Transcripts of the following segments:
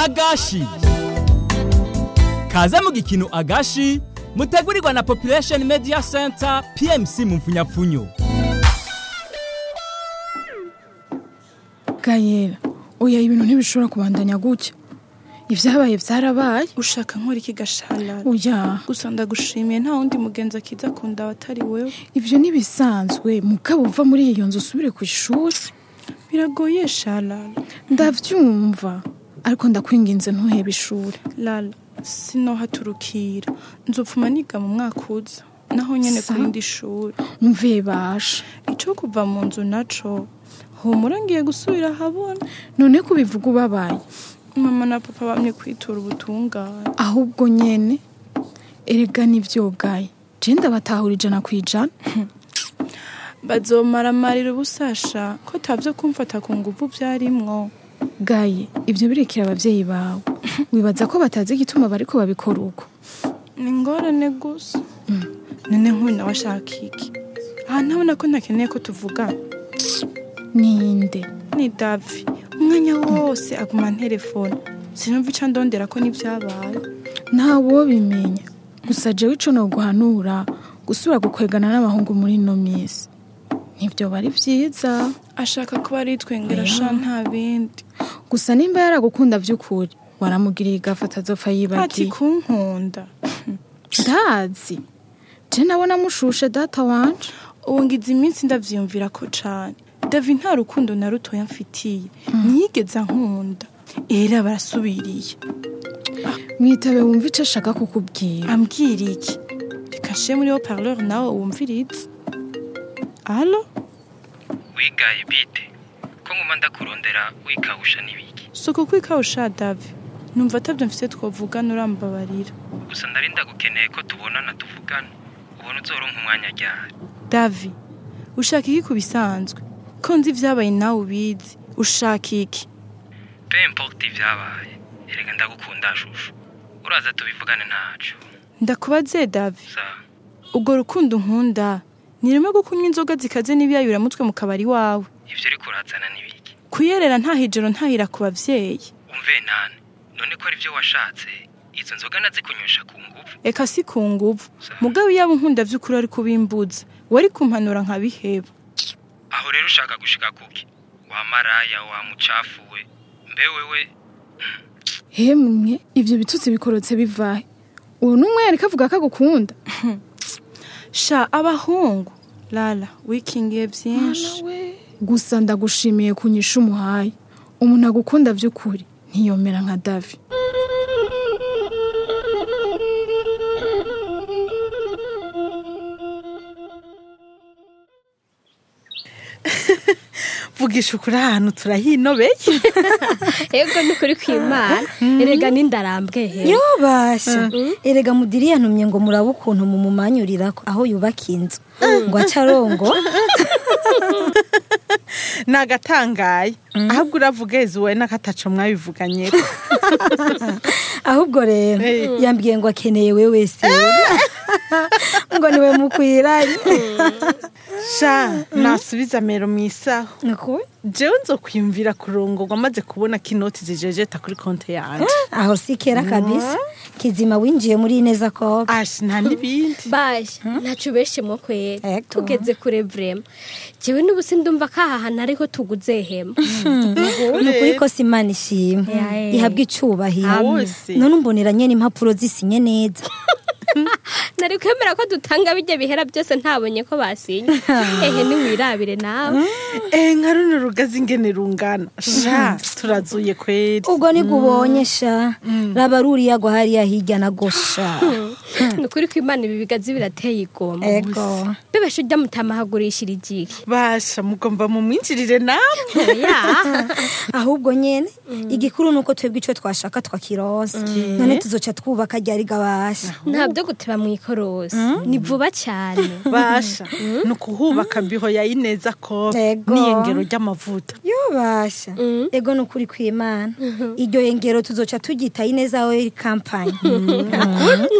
agashi kaze mu gikino agashi mutegurirwa na population media center pmc mu mfunyapfunyo gayera oya ibintu ntibishobora kubandanya gutya ibyabaye byarabaye ushaka nkora iki gasharara oya gusa ndagushimiye nta wundi mugenzi akiza akunda atari wewe ibyo ntibisanzwe mugabo uva muri iyo nzu usubire ku ishuri biragoye sharara ndabyumva ariko ndakwinginze ntuhebe ishuri lala sinohaturukira nzopfuma niga mu mwaka uza naho nyene Sa? ku rindi shuri mve basha ico kuva mu nzu naco humura ngiye gusubira ahabona none kubivuga ubabaye mama na papa bamye kwitura ubutungane ahubwo nyene erega nivyogaye je ndabatahura ijana ku ijana bazomaramarira ubusasha ko tavyo kumfata ku nguvu vyarimwo gaye ibyo birekera abavyeyi bawe wibaza ko batazi igituma bariko babikora uko ni ingorane gusa none nk'uyu nawe ashaka iki aha ntabona ko ntakeneye ko tuvugana ninde ni davi umwanya wose aguma telefone sinumva ico ndondera ko n'ivyabaye ntawobimenya gusa jewe ico noguhanura gusubira gukwegana n'abahungu muri ino minsi nivyo bari vyiza ashaka kuba aritwengera sha nta bindi gusa nimba yaragukunda vy'ukuri waramugiriye igafata azopfa ati yibagiye kunkunda ndazi je nabona mushushe data wanje ubu ngize iminsi ndavyiyumvira ko cane davi nta rukundo na rutoya mfitiye ntiyigeze ankunda era barasubiriye mwitabe wumva ico ashaka kukubwira ambwira iki reka nshiye muri wo parleur nawe wumvirize alo wigaye bite ko nguma ndakurondera wikawusha n'ibiki suko kwikawusha davi numva atabyo mfise twovugana urambabarira gusa ndari ndagukeneye ko tubonana tuvugana ubona uzoronka umwanya ryari davi ushaka iki ku bisanzwe ko nzi ivyabaye nawe ubizi ushaka iki pe importe ibyabaye erega ndagukunda shushu uraza tubivugane ntaco ndakubaze davi sa ubwo rukundo unkunda ni rimwe rwo kunywa inzoga zikaze n'ibiyayuramutwe mu kabari wawe ivyo uriko urazana n'ibiki kuyerera nta hijoro ntahira ku bavyeyi umve nane none ko ari vyo washatse izo nzoga nazikunywesha ku nguvu eka si ku nguvu Sa. mugabo iyaba unkunda vy'ukuri ari kubimbuza wari kumpanura nkabiheba aho rero ushaka gushika kuki wa maraya wa mucafuwe mbe wewe hemwe ivyo bitutsi bikorotse bivahe uwo n'umwe yariko avuga ko agukunda sha abahungu lala wikingiye vyinshi gusa ndagushimiye kunyisha umuhaye umuntu agukunda vy'ukuri ntiyomera nka davi vugisha ukuri ahantu turahinobeye ego ni kuri kwimana erega n'indarambwe he yobasha erega mudiri yantumye ngo murabe ukuntu mumumanyurira aho yubaka inzu ngo ace arongo nagatangaye ahubwo uravuga ezuwe n'akataco mwabivuganye ahubwo rero Eh. yambwiye ngo akeneye we wese ngo niwe mukwiranye sha nasubiza mero mu isaho Nuko? jewe nzokwiyumvira kurongorwa maze kubona ko inoti zijejeta kuri konti yanje aho si kera kabisa kizima winjiye muri neza ko ashi nta n'ibindi baje ntaco ubeshemwo kwera Ego. tugeze kure vrema jewe n'ubu sindumva ko aha hantu ariho tuguze hema ni ukuri ko si imana ishimwe Yeah. ihabwa icubahiro Wose. none umbonera nyene impapuro zisinye neza nari kwemera ko dutanga bijya bihera byose ntabonye ko basinye ehe niwirabire nawe eh nka runo rugazi ingene rungana sha turazuye kweri ubwo nibwo ubonye sha raba ruriya gwa hariya hirya na gosha ni ukuri ko imana ibi bigazi birateye igoma ego bibasha ujya mutamahagurishira igihe basha mugomba mumwinjirire namwe ya ahubwo nyene igikuru nuko twebwe ico twashaka twakirosa none tuzoca twubaka ryari gabasha nta byo guteba mu ikorosi ni vuba cyane basha ni ukuhubaka biho ya ineza ko Ego. n'iyengero ry'amavuta yobasha ego ni ukuri kw'imana iryo yengero tuzoca tugita ineza oil company nkunda uko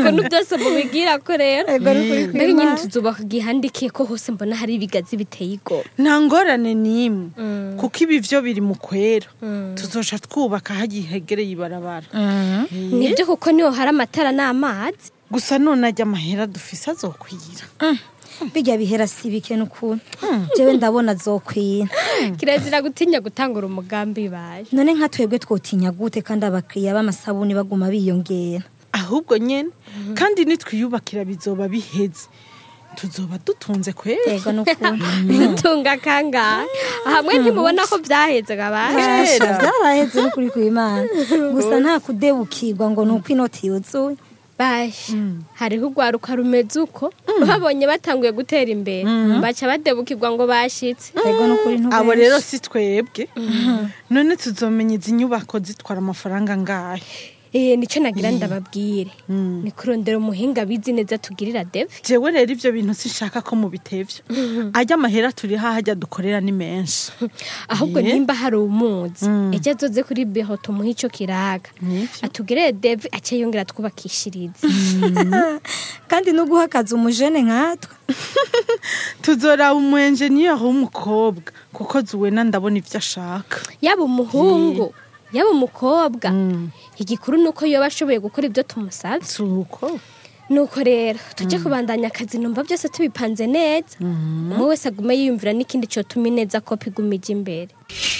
ukuntu byose mubigira ko rero Ego ni ukuri mbega nyine kw'Imana. tuzubaka igihandikiye ko hose mbona hari ibigazi biteye igomwe nta ngorane n'imwe kuko ibi byo biri mu kwera tuzoca twubaka hagiye hegereye ibarabara nibyo kuko niho hari amatara n'amazi gusa none ajya amahera dufise azokwira bijya bihera si bike n'ukuntu jewe ndabona zokwira kirazira gutinya gutangura umugambi baje none nka twebwe twotinya gute kandi abakiriya b'amasabuni baguma biyongera ahubwo nyene kandi nitwiyubakira bizoba biheze tuzoba dutunze kwera yego n'ukuntu bitunga kangahe hamwe ntimubona ko byaheze gabaje Kera. byaraheze n'ukuri kw'Imana gusa nta kudebukirwa ngo ni uko inoti yuzuye baje hariho urwaruka rumeze uko babonye batanguye gutera imbere baca badebukirwa ngo bashitse yego n'ukuri abo rero si twebwe none tuzomenya izi nyubako zitwara amafaranga ngahe eh nico nagira ndababwire ni kurondera umuhinga bizi neza tugirira deve jewe rero ivyo bintu sinshaka ko mubitevya ajya amahera turi hahajya dukorera ni menshi ahubwo Eh. nimba hari umuzi ejo azoze kuri beho tumuhe ico kiraga Nivyo. atugirire deve ace yongera twubakishirize kandi no guha akazi umujene nkatwe tuzoraba umu enjeniyeri w'umukobwa kuko zuwena ndabona ivyo ashaka yaba umuhungu yaba umukobwa igikuru ni uko yoba ashoboye gukora ibyo tumusabye suko nuko rero tujye kubandanya akazi numva byose tubipanze neza umwe wese agume yiyumvira n'ikindi cyotuma ineza ko piguma ijya imbere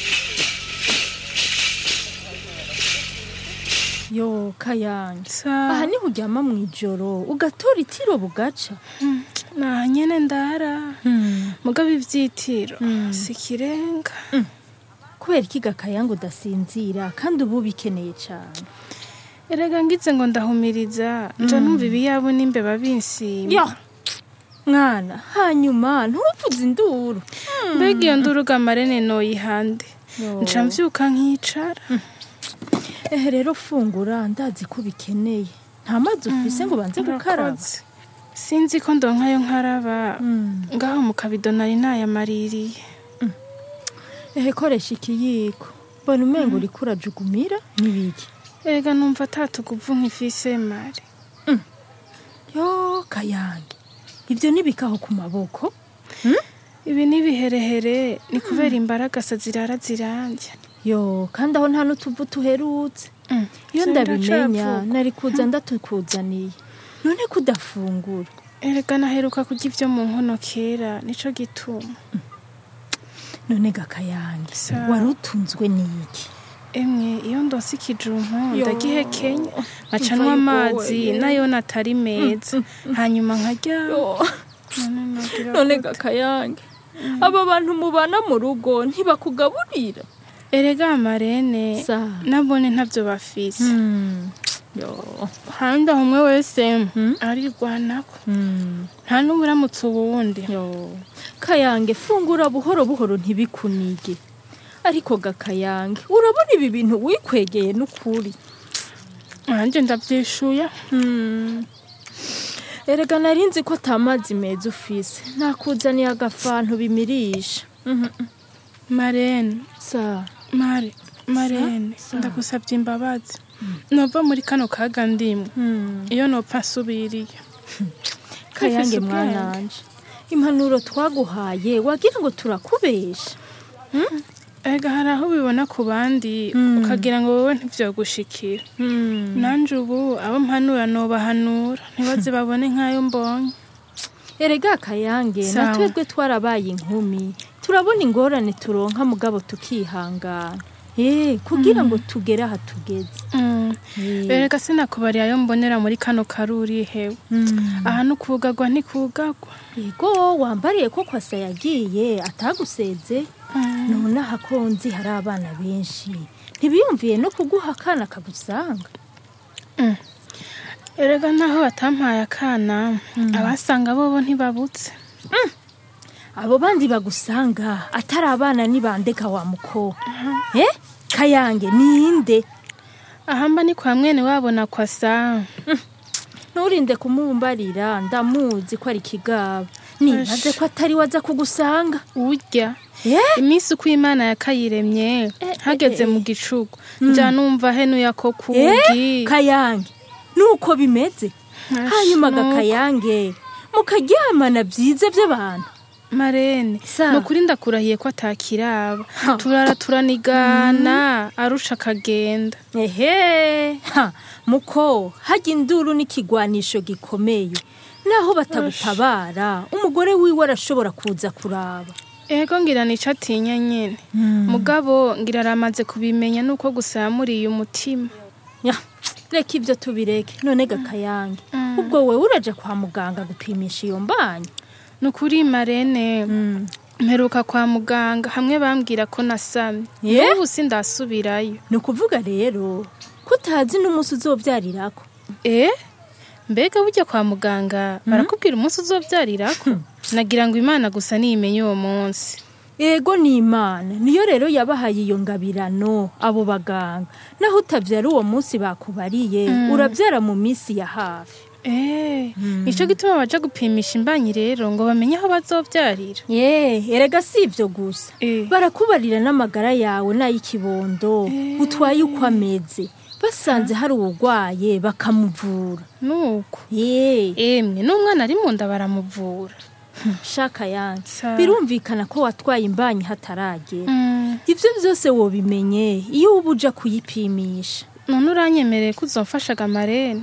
yo kayange Sa- aha niho uryama mu ijoro ugatora itiro bugaca nta nyene ndara mugabo ivyitiro si ikirenga kubera iki gakayange udasinzira kandi ubu bikeneye cyane erega ngize ngo ndahumiriza nja numva ibiyabu n'imbeba binsimba yo mwana hanyuma ntuvuze induru mbega iyo nduruga amarene noyihande Yo. nca mvyuka nkicara ehe rero fungura ndazi ko bikeneye nta mazi ufise ngo banze gukaraba Urakoze. sinzi ko ndonkayo nkaraba Mm. ngaho mu kabido nari nayamaririye ehe koresha ikiyiko mbona umengo uriko urajugumira n'ibiki erega numva atatuguvu nk'ifise mari yo kayange ibyo nibikaho ku maboko ibi n'ibiherehere ni kubera imbaragasa zirara zirambye yo kandi aho nta n'utuvu tuherutse iyo ndabimenya nari kuza ndatukuzaniye none ko udafungura erega naheruka kurya ibyo mu nkono kera nico gituma none gakayange Sawa. wari utunzwe n'iki emwe iyo ndonse ikijumpu Yo. ndagihekenya nkaca Imva nywa yugowe. amazi nayo natari meza hanyuma nkarya none nogira none gute? gakayange aba bantu mubana mu rugo ntibakugaburira erega amarene Sa. nabone ntabyo bafise yo handi aho umwe wese arirwanako nta n'uburamutse uwundi yo kayange fungura buhoro buhoro ntibikunige ariko gakayange urabona ibi bintu wikwegeye n'ukuri nanjye ndabyishuye erega nari nzi ko atamazi meza ufise nakuzaniye agafantu bimirisha marene sa mare marene Sa- sa. ndagusabye imbabazi nova muri kano kaga ndimwe iyo nopfa nsubiriye kayange Ufise ubwenge. mwananje impanuro twaguhaye wagira ngo turakubesha ega hari aho ubibona ku bandi ukagira ngo wowe ntivyogushikira nanje ubu abo mpanura nobahanura ntibaze babone nk'ayo mbonye erega kayange Sawa. na twebwe twarabaye inkumi turabona ingorane turonka mugabo tukihangana eh kugira ngo tugere aha tugeze Mm. Eh. erega sinakubariye ayo mbonera muri kano karuri hewe aha nukugagwa ntikugagwa yego wambariye ko kwasa yagiye ataguseze none aha ko nzi hari abana benshi ntibiyumviye no kuguha akana kagusanga erega naho batampaye akana abasanga bobo ntibabutse abo bandi bagusanga atari abana nibandeka wa mukobwa eh kayange ninde ahamba ni kwa mwene wabo na kwasa nturinde kumumbarira ndamuzi ko ari kigaba nibaze ko atari waza kugusanga urya Eh? iminsi uko imana yakayiremye hageze mu gicugu nja numva henuye ako Eh, kugi kayange nuko bimeze hanyuma gakayange mukaryamana byiza by'abantu marene Sa. ni ukuri ndakurahiye ko atakiraba turara turanigana arusha akagenda ehe ha muko hajya induru n'ikigwanisho gikomeye naho batagutabara umugore wiwe arashobora kuza kuraba ego ngira nica atinya nyene mugabo ngira aramaze kubimenya nuko gusa yamuriye umutima Ya, reka ibyo tubireke none gakayange ubwo wowe uraja kwa muganga gupimisha iyo mbanyi ni ukuri marene mperuka kwa muganga hamwe bambwira ko nasamye Ye? n'ubu sindasubirayo ni ukuvuga rero ko utazi n'umunsi uzobyarirako eh mbega burya kwa muganga barakubwira umunsi uzobyarirako nagira ngo imana gusa niyimenye uwo munsi ego ni imana niyo rero yabahaye iyo ngabirano abo baganga naho utabyara uwo munsi bakubariye urabyara mu minsi ya hafi eh nico gituma baja gupimisha imbanyi rero ngo bamenye aho bazobyarira ye erega si ibyo gusa Eh. barakubarira n'amagara yawe n'ay'ikibondo utwaye uko ameze basanze hari uwurwaye bakamuvura nuko ye emwe n'umwana ari mu nda baramuvura shaka yanjye Sa. birumvikana ko watwaye imbanyi hataragera Mm, ibyo byose wobimenye iyo uba uja kuyipimisha none uranyemereye ko uzomfashaga marene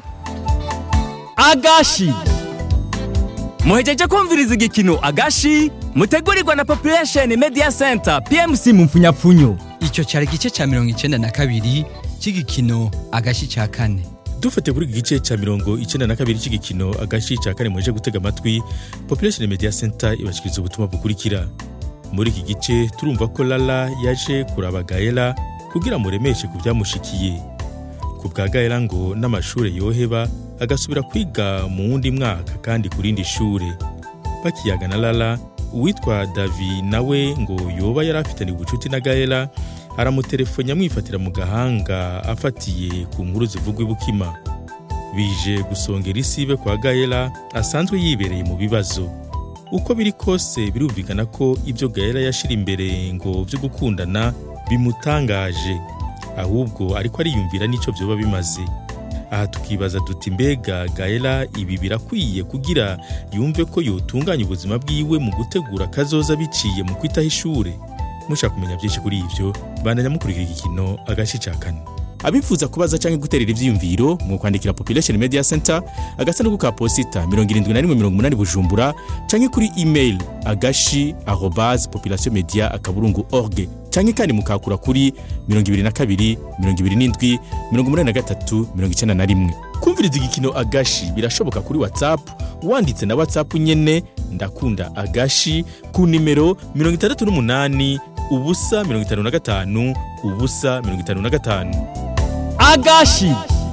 agashi muhejeje kumviriza igikino agashi mutegurirwa na population media center pmc mu mfunyapfunyo icyo cyari igice cya mirongo icyenda na kabiri cy'igikino agashi cya kane dufate kuri iki gice cya mirongo icyenda na kabiri cy'igikino agashi cya kane muje gutega amatwi population media center ibashyikiriza ubutumwa bukurikira muri iki gice turumva ko lala yaje kuraba gaela kugira muremeshe ku byamushikiye ku bwa gaela ngo n'amashuri yoheba agasubira kwiga mu wundi mwaka kandi ku rindi shure bakiyaga na lala uwitwa davi nawe ngo yoba yari afitanye ubucuti na gaela aramutelefone amwifatira mu gahanga afatiye ku nkuru zivugwa i bukima bije gusongera isibe kwa gaela asanzwe yibereye mu bibazo uko biri kose birumvikana ko ibyo gaela yashira imbere ngo byo gukundana bimutangaje ahubwo ariko ariyumvira n'icyo byoba bimaze aha tukibaza duti mbega gaela ibi birakwiye kugira yumve ko yotunganya ubuzima bwiwe mu gutegura kazoza biciye mu kwitaho ishure mushaka kumenya byinshi kuri ibyo bandanya mukurikira igikino agace cya kane abifuza kubaza cyangwa guterera ibyiyumviro mu kwandikira population media center agasanduku ka posita 7180 bujumbura cyangwa kuri email agashi arobase population media akaburungu org cyangwa kandi mukakura kuri 22 27 83 91 kumviriza igikino agashi birashoboka kuri whatsapp wanditse na whatsapp nyene ndakunda agashi ku nimero 68 ubusa 55 ubusa 55 agashi